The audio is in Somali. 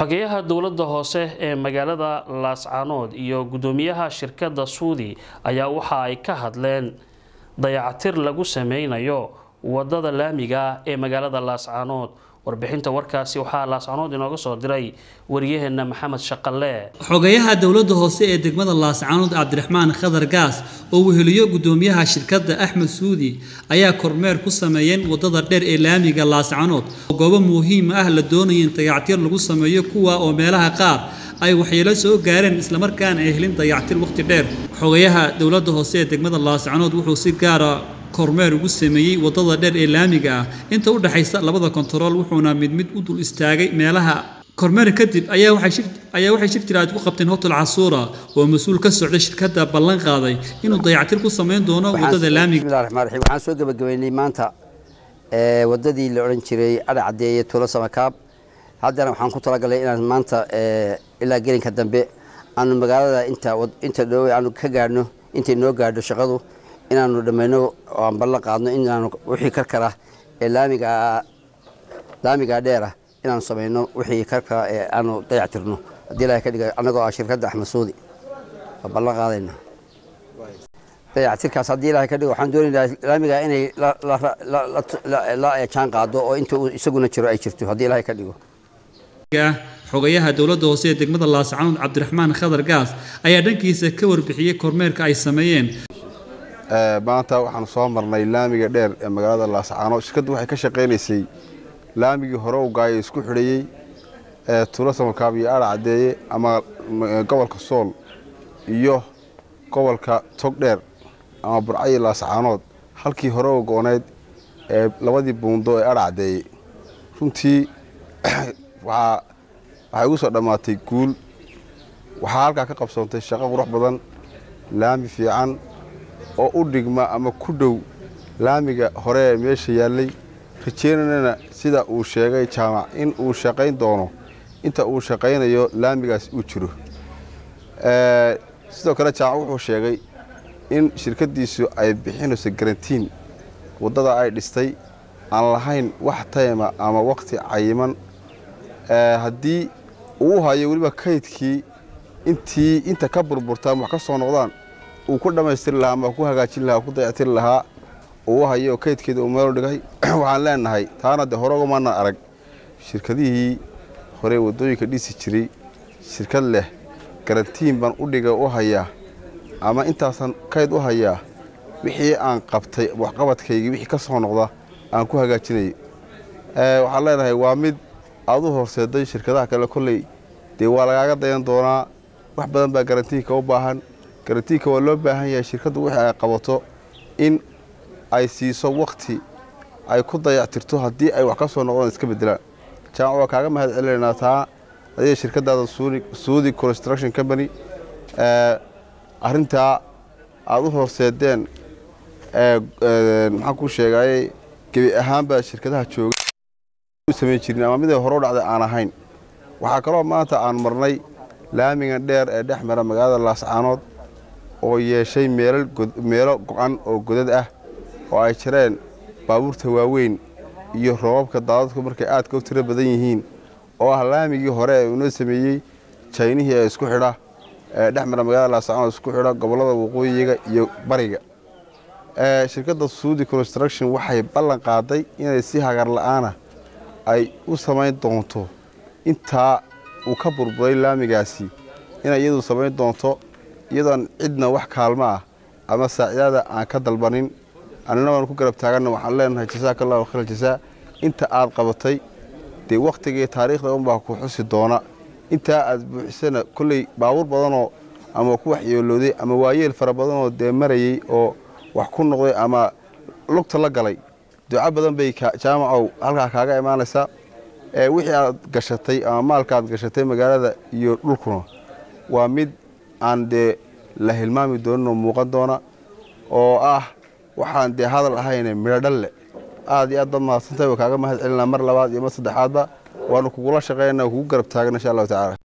xogeyaha dowladda hoose ee magaalada laascaanood iyo gudoomiyaha shirkadda suudi ayaa waxa ay ka hadleen dayacatir lagu sameynayo wadada laamiga ee magaalada laascaanood warbixinta warkaasi waxaa laascaanood inooga soo diray wariyaheena maxamed shaqalle xogayaha dowladda hoose ee degmada laascaanood cabdiraxmaan khadar gaas oo weheliyo gudoomiyaha shirkadda axmed suudi ayaa kormeer ku sameeyeen wadada dheer ee laamiga laascaanood oo goobo muhiim ah la doonaya in dayactir lagu sameeyo kuwa oo meelaha qaar ay waxyeelo soo gaareen islamarkaana ay helin dayactir waqti dheer xogayaha dowladda hoose ee degmada laascaanood wuxuu si gaara kormeer ugu sameeyey wadada dheer ee laamiga ah inta u dhaxaysa labada kontarool wuxuuna mid mid u dul istaagay meelaha kormeer kadib ayaa waxay ayaa waxay shir jiraad ku qabteen hotel casuura oo mas-uul ka socda shirkadda ballan qaaday inuu dayactir ku sameyn doono wadada laamiga bismillahi raxmaan raxiim waxaan soo gabagabeynay maanta wadadii la odhan jiray adha caddeeye tuulo samakaab haddana waxaan ku talagalay inaan maanta ilaa gelinka dambe aanu magaalada inta inta dhow aanu ka gaadhno intay noo gaadho shaqadu inaanu dhammayno oo aan ballan qaadno inaanu wixii karkara ee laamiga laamiga dheera inaanu samayno wixii karkara ee aanu dayactirno haddii ilahay ka dhiga annagoo ah shirkadda axmed suudi waa ballan qaadayna dayactirkaas haddii ilahay ka dhigo waxaan doonaynaa laamiga inay la jaan qaado oo inta uu isaguna jiro ay jirto haddii ilahay ka dhigo xogayaha dowladda hoose ee degmada laascaanood cabdiraxmaan khadar gaas ayaa dhankiisa ka warbixiyey kormeerka ay sameeyeen maanta waxaanu soo marnay laamiga dheer ee magaalada laascaanood shirkaddu waxay ka shaqaynaysay laamigii hore u gaaya isku xidhayey ee tuulo samakaab iyo adha caddeeye ama gobolka sool iyo gobolka togdheer ama burcayi laascaanood halkii hore u go-oneyd ee labadii buundo ee adha caddeeye runtii waxay ugu soo dhammaatay guul waxaa halkaa ka qabsoontay shaqo qurux badan laami fiican oo u dhigma ama ku dhow laamiga hore ee meesha yaallay rajeynanana sida uu sheegay jaamac in uu shaqayn doono inta uu shaqaynayo laamigaas uu jiro sidoo kale jaamac wuxuu sheegay in shirkaddiisu ay bixinayso garantiin waddada ay dhistay aan lahayn wax tayma ama wakhti cayiman haddii uu hayo weliba kaydkii intii inta ka burburta ama wax ka soo noqdaan uu ku dhammaystiri lahaa ama ku hagaajin lahaa ku dayactiri lahaa uu hayo kaydkeeda uu meelu dhigay waxaan leenahay taana dee hore ugamaanan arag shirkadihii hore waddooyinka dhisi jiray shirkad leh garantiin baan u dhiga u hayaa ama intaasan kayd u hayaa wixii aan qabtay waxqabadkaygii wixii ka soo noqda aan ku hagaajinayay waxaan leenahay waa mid aad u horseeday shirkadaha kale kolley dee waa lagaaga dayan doonaa wax badan baa garantiinka u baahan garantiinka waa loo baahan yahay shirkaddu wixii ay qabato in ay siiso wakhti ay ku dayactirto haddii ay wax ka soo noqdaan iska beddelaan jaamac waa kaaga mahad celinaynaa taa adiga shirkaddaada suudi construction company arrintaa aada u horseedeen maxaan kuu sheegaaye gebi ahaanba shirkadaha jooga samayn jirin ama miday hore u dhacday aan ahayn waxaa kaloo maanta aan marnay laamigan dheer ee dhex mara magaalada laascaanood oo yeeshay meelo go-an oo godad ah oo ay jireen baabuurta waaweyn iyo roobabka daadadku markay aadka u tiro badan yihiin oo ah laamigii hore ee unoo sameeyey jaynihii ee isku xidha ee dhex mara magaalada laascaanood isku xidha gobollada waqooyiga iyo bariga shirkadda suudi construction waxay ballan qaaday inay si hagar la-aana ay u samayn doonto intaa uu ka burburay laamigaasi inay iyadu samayn doonto iyadoon cidna wax kaalmo ah ama saacidaada aan ka dalbanin annina waan ku garab taaganna waxaan leenahay jasaaka allahu khayr jasaa inta aad qabatay dee wakhtigii taariikhda unbaa ku xusi doona intaa aad buuxisana kolley baabuur badanoo ama ku waxyeelooday ama waayeel fara badanoo dee marayey oo wax ku noqday ama lugta la galay duco badan bay jaamacow halkaa kaaga imaanaysaa wixii aad gashatay ama maalka aad gashatay magaalada iyo dhulkuna waa mid aan dee la hilmaami dooninoo muuqan doona oo ah waxaan dee hadal ahayne midho dhalle aad iyo aad baad mahadsantahay waa kaaga mahad celinaa mar labaad iyo mar saddexaadba waanu kugula shaqaynaa kugu garab taagna insha allahu tacala